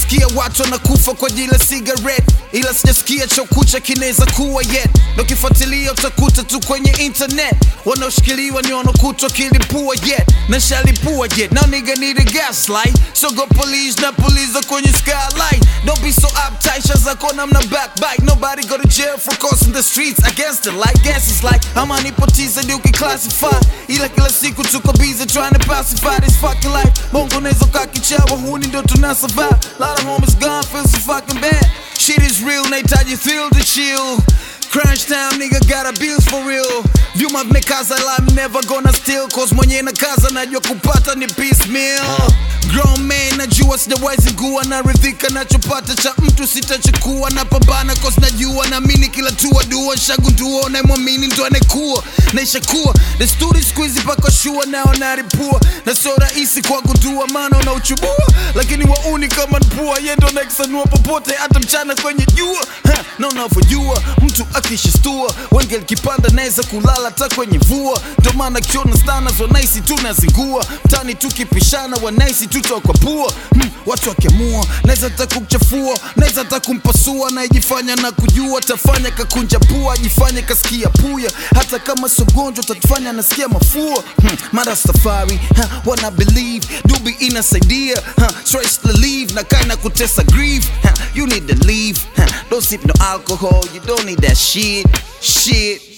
nasikia watu wanakufa kwa ajili ya cigarette ila sijasikia chokucha kinaweza kuwa yet ndo kifuatilia utakuta tu kwenye internet wanaoshikiliwa ni wanaokutwa kilipua yet na shalipua yet now nigga need a gaslight so go police na police kwenye skylight don't be so uptight shaza kona mna backbite nobody go to jail for crossing the streets against the light guess it's like ama nipotiza ndio ukiclassify ila kila siku tuko busy trying to pacify this fucking life bongo nezo kakichawa huni ndo tuna survive lot of homies gone feel so fucking bad shit is real nahitaji thrill to chill Crunch time, nigga got a bills for real. Vyuma vimekaza la I'm never gonna steal cause mwenye na kaza najua kupata ni piecemeal. Grown man najua sijawahi zingua na ridhika nachopata cha mtu sitachukua na pambana cause najua naamini kila tua dua shagundua unayemwamini ndo anayekuwa naishakuwa desturi siku hizi paka shua nao naripua na sio rahisi kwa gundua maana unauchubua lakini wauni kama mpua ye ndo nakisanua popote hata mchana kwenye jua Ha, na unavyojua mtu akishastua wenge likipanda naweza kulala hata kwenye vua ndo maana kiona stanas wanaisi tunazingua mtani tukipishana wanaisi tutokwa pua hmm, watu wakiamua naweza hata kuchafua naweza hata kumpasua naijifanya na kujua tafanya kakunja pua ajifanye kasikia puya hata kama sogonjwa tatufanya nasikia mafua hmm, mara safari ha, wana believe dubi inasaidia ha, stress relief na kaina kutesa grief ha, you need to leave ha, don't sip no alcohol you don't need that shit shit